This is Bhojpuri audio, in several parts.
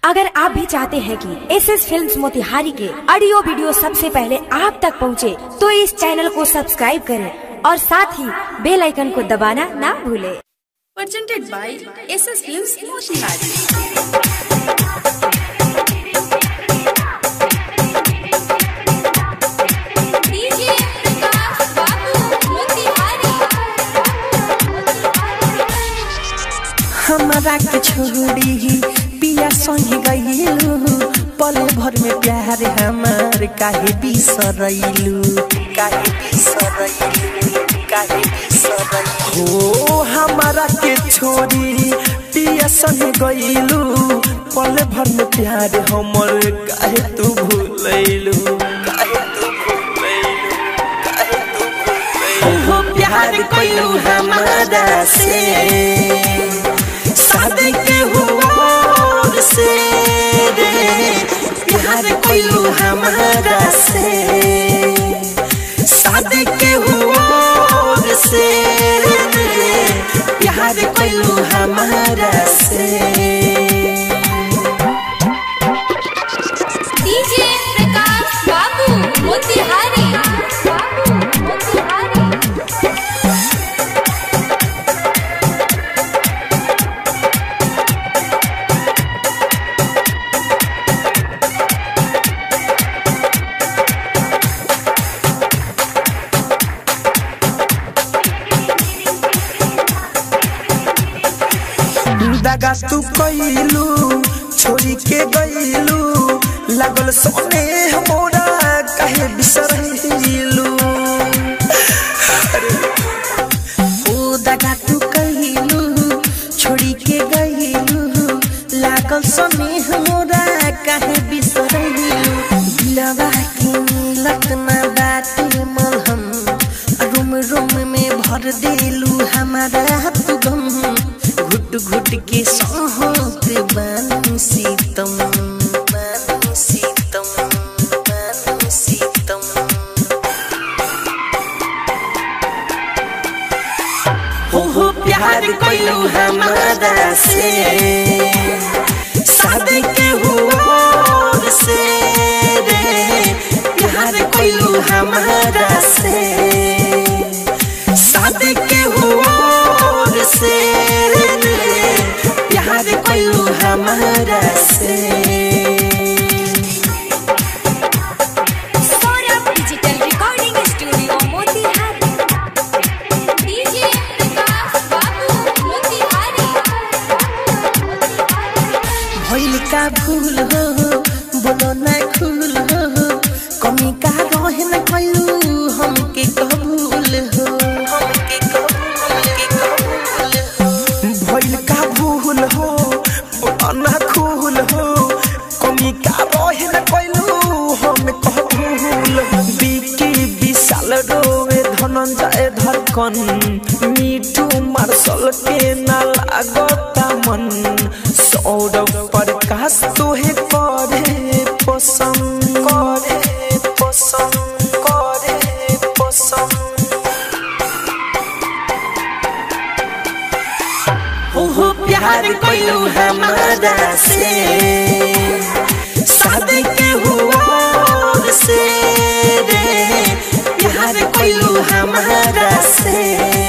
अगर आप भी चाहते हैं कि एस एस फिल्म मोतिहारी के ऑडियो वीडियो सबसे पहले आप तक पहुंचे, तो इस चैनल को सब्सक्राइब करें और साथ ही बेल आइकन को दबाना ना भूलें। presented by SS Films Motionary. DJ Prakash Babu Motihari हमरा के छोड़ी पिया संग गईलू पल भर में प्यार हमार काहे बिसरैलू काहे बिसरैलू काहे बिसरैलू हो हमरा के छोड़ी पिया संग गईलू पल भर में प्यार हमर काहे तू भूलैलू काहे तू भूलैलू काहे तू भूलैलू हो प्यार कइलू हमारा से शादी के हुआ से रे प्यार कोइलू हमारा से शादी के हुआ से रे प्यार कोइलू हमारा से डीजे प्रकाश बाबू मोतिहारी बाबू मोतिहारी दगा तू कइलू छोड़ी के गइलू लागल सोने मोरा काहे बिसरैलू ओ दगा तू कइलू छोड़ी के गइलू लागल सोने मोरा काहे बिसरैलू दिलवा के मिलत ना बाटे मलहम रूम रूम में भर देलू हमारा तू गम घुट घुट के सहत बानी सीतम बानी सीतम बानी सीतम हो हो प्यार कइलू हमारा से शादी के हुआ से रे प्यार कइलू हमारा से शादी के हुआ से रे प्यार कइलू हमारा से Saurabh digital recording studio Motihari DJ Prakash Babu Motihari भइल का भूल हो बोलो ना खुल हो कमी का रहे न कइलू हमके कबूल हो हमके कबूल के कबूल हो भइल का भूल हो बोलो ना खुल हो कमी का रहे न कइलू हम कबूल हो बिकी विशाल रोवे धनंजय धड़कन मीठू मार्शल के ना लागता मन सौरभ प्रकाश तोहे करे पसंद करे पसंद करे पसंद ओहो प्यार कइलू हमारा से शादी के हुआ से रे प्यार कइलू हमारा से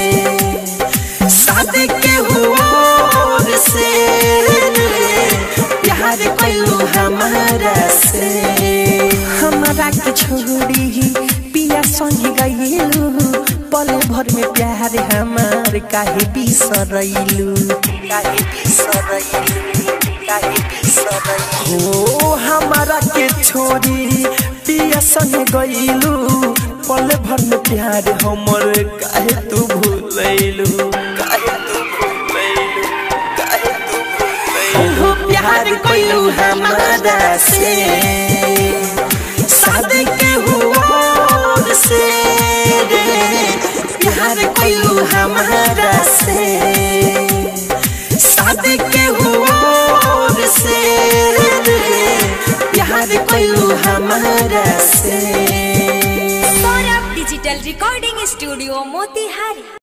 शादी के हुआ से रे प्यार कइलू हमारा से हमारा के छोड़ी पिया संग गइलू पल भर में प्यार हमार काहे बिसरैलू काहे बिसरैलू काहे बिसरैलू हो हमारा के छोड़ी पिया संग गइलू पल भर में प्यार हमर काहे तू भूलैलू काहे तू भूलैलू काहे तू भूलैलू प्यार कइलू हमारा से शादी के हुआ से रे प्यार कइलू हमारा से शादी के हुआ से रे प्यार कइलू हमारा से Saurabh digital recording studio Motihari